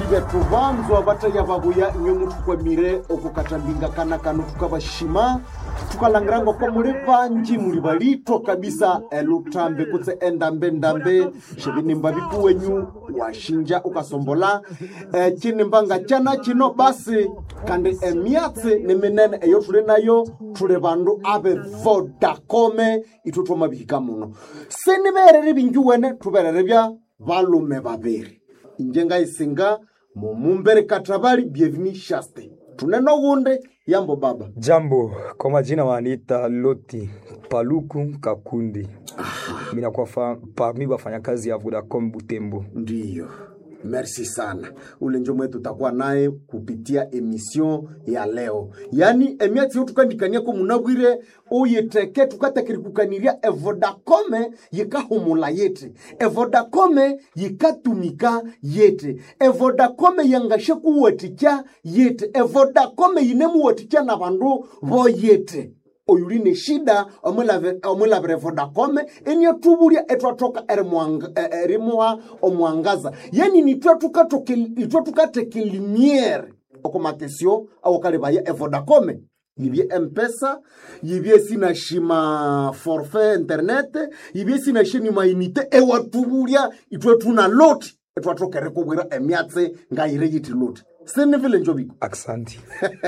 bethu banzwa bataya babuya inywe muthukwamire okukatambinga kana kano tukabashima tukalangiranga kwa muli banji muli balito kabisa elutambe kutse endambe-ndambe shivinimba viku wenyu washinja ukasombola e, chinimbanga chana chino basi kandi emyatsi ni minene eyo tuli nayo tuli bandu abe vodacome ithu twamabihika muno siniberere bingi wene tuberere bya balume babiri inje ngaisinga mumumbere katabali bienveni shaste tuneno gunde yambo baba Jambo, kwa majina waniita Loti Paluku Kakundi. Mimi nakuwa fa- parmi wafanyakazi ya Vodacom Butembo. ndiyo merci sana ule njo mwetu tutakuwa naye kupitia emission ya leo yani emiatsi yo tukandikania ko munabwire uyiteke tukatakirikukaniria evodacome yikahumula yete evodacome yikatumika yete evodacome yangashe kuwatikya yete evodacome yinemuwatikya na bandu bo yete oyuli ne shida omulave- omulavire vodacome eniatuvulya etwatoka erimwanga- e- erimuha omwangaza yani nitwe tukatoke- itwe tukateke limiere okumakesio awokalivaya evodacome yivye mpesa yivye sinashima forfait internet yivye sinashini mainite ewatuvulya itwe tuna loti etwatokere kuvwira emyatsi ngayire yiti loti sinivile njoviko Aksanti.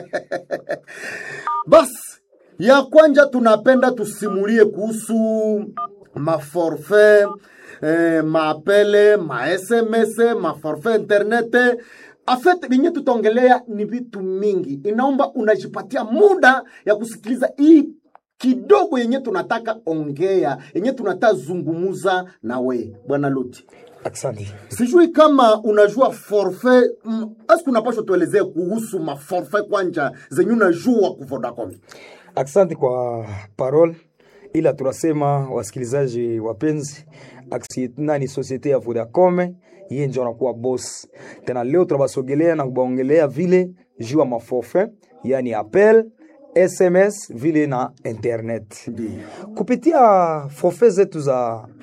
basi ya kwanja tunapenda tusimulie kuhusu maforfait eh, maapele masms maforfait internet afet vinye tutaongelea ni vitu mingi inaomba unajipatia muda ya kusikiliza hii kidogo yenye tunataka ongea yenye tunataka zungumuza na we bwana loti Aksanti. sijui kama unajua forfait mm, aski unapashwa tuelezee kuhusu maforfait kwanja zenye unajua ku Vodacom Aksanti kwa parole, ila tunasema wasikilizaji wapenzi, aksi- nani societe ya Vodacom yeye ndio anakuwa boss. Tena leo tunabasogelea na kubaongelea vile juu ya maforfait, yani appel, SMS vile na internet. Ndiyo. kupitia forfait zetu za